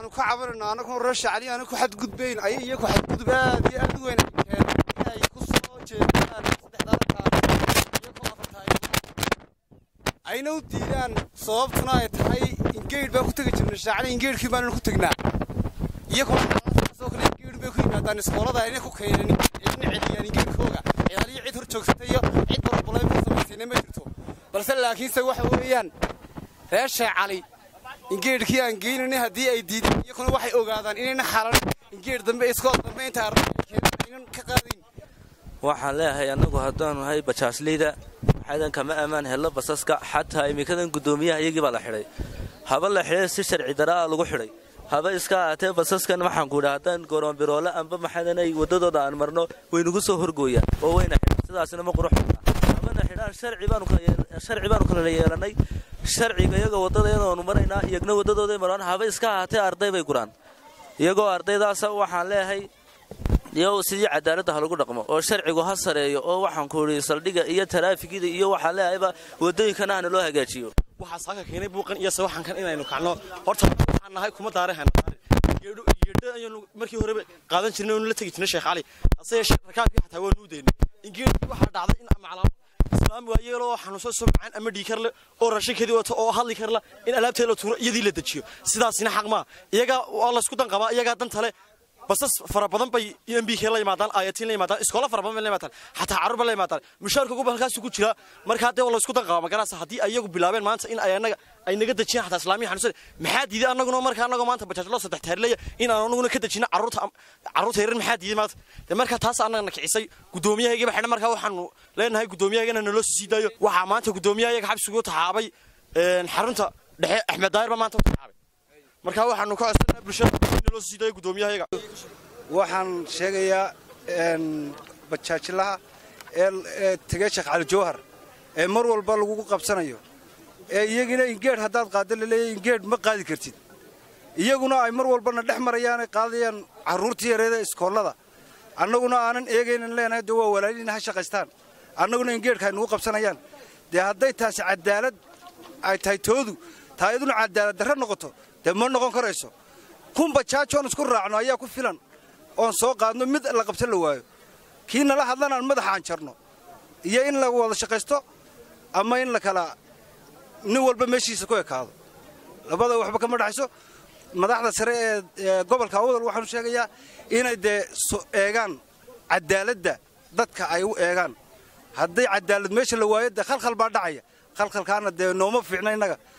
waxaanu ka cabanayna anagoo reer shacli aana ku xadgudbayn ay iyo ku xadgudub aad iyo aad u weyn ay keeneen inay ku soo jeedaan saddexdaa kaas iyo ku afartaay ayna u diidaan sababtuna ay tahay ingeydh baan ku tegi jirnay shacli ingeydhkii baanan ku tegnaa iyagoo saasoo kale ingeydh bay ku yimaadaan iskoolada ayna ku keenan cidna celiyaan ingeydhkooga ciyaaliyo cid hor joogsatay iyo cid barobalayn ka samaysayna ma jirto balse laakiinse waxa weeyaan reer sheekh cali ingeedhkii aan geynanay haddii ay diideen iyakuna waxay ogaadaan inayna xalan ingeedh dambe iskool dambe inta arday ay keenan aynan ka qaadayn waxaan leeyahay annagu haddaanu nahay bajaasleyda waxaydan kama ammaan hello basaska xataa imikadan guddoomiyaha iyagii baa la xidhay haba la xidhay si sharci daraa lagu xidhay haba iska ahaatee basaskan waxaan ku idhi haddaan goroonbiroole amba maxadanay waddadooda aan marno waynagu soo horgooyaan oo wayna xidhaan sidaasina ma qurux habana xidhaan sharci baanu kala yeelannay sharciga iyagoo waddada iyadoonu maraynaa iyagna waddadooday maraan haba iska ahaatee arday bay guraan iyagoo ardaydaasa waxaan leeyahay iyo sidii cadaaladda ha lagu dhaqmo oo sharcigu ha sareeyo oo waxaan ku idhi saldhigga iyo taraafigida iyo waxaan leeyahayba waddooyinkana hana loo hagaajiyo waxaa saaka keenay buuqan iyo sawaxankan inaynu kacno horta waxaan nahay kuma daarehana yeedho yeedho ayaanu markii horeba qaadan jirnay oonu la tegi jirnay sheekh cali ase yeeshee rakaabkii xataa waa nuu daynay ingeedhii waxaa dhacday in maclaamo islaam waa yeeloo xanuunsan soo macaan ama dhiikar leh oo raashinkeedii wato oo hadli karla in alaabteeda la tuuro iyadii la dejiyo sidaasina xaq maa iyagaa waa laysku dan qabaa iyagaa dantale basas fara badan bay m b k la yimaadaan ayatiin la yimaadaan iskoola fara badan bay la yimaadaan xataa carruur bay la yimaadaan mushaarka ugu halkaasu ku jira markaa dee waa laysku dan qabaa magaraasa haddii ay iyagu bilaabeen maanta in ay anaga ay naga dejiyaan xataa islaamiya xanuunsan maxaa diiday annaguna markaa annagoo maanta bajaajlo saddex taarleya in aan anaguna ka dejino carruurta carruurta yaran maxaa diiday maanta dee markaa taas annagana kicisay guddoomiyahaygaba xidhan markaa waxaanu leenahay guddoomiyahaygana naloo sii daayo waxaa maanta guddoomiyahayaga xabsigu taxaabay xarunta dhexe axmed daayir baa maanta u taxaabay markaa waxaanu ka codsanaa bulshada in naloo sii daayo guddoomiyahayaga waxaan sheegayaa bajaajilaha ee tegey sheekh cali jawhar ee mar walba lagugu qabsanayo ee iyagina ingeedh haddaad qaadda laleeyahy ingeedh ma qaadi kartid iyaguna ay mar walbana dhex marayaan ay qaadayaan carruurtii yareeda iskoollada annaguna aanan eegaynan leenahay dee waa walaalina ha shaqaystaan annaguna ingeedhka ay nugu qabsanayaan dee hadday taasi cadaalad ay tahay toodu taa iyaduna cadaalad darre noqoto dee ma noqon karayso kun bajaajoon isku raacno ayaa ku filan oon soo qaadno mid la qabsan la waayo kii nala hadlan aan madaxaan jarno iyo in la wada shaqaysto ama in la kala nin walba meeshiisa ku ekaado labada waxba kama dhexayso madaxda sare ee gobolka awdal waxaanu sheegayaa inay dee eegaan cadaaladda dadka ay u eegaan hadday cadaalad meesha la waayo dee khalkhal baa dhacaya khalkhalkaana dee nooma fiicna innaga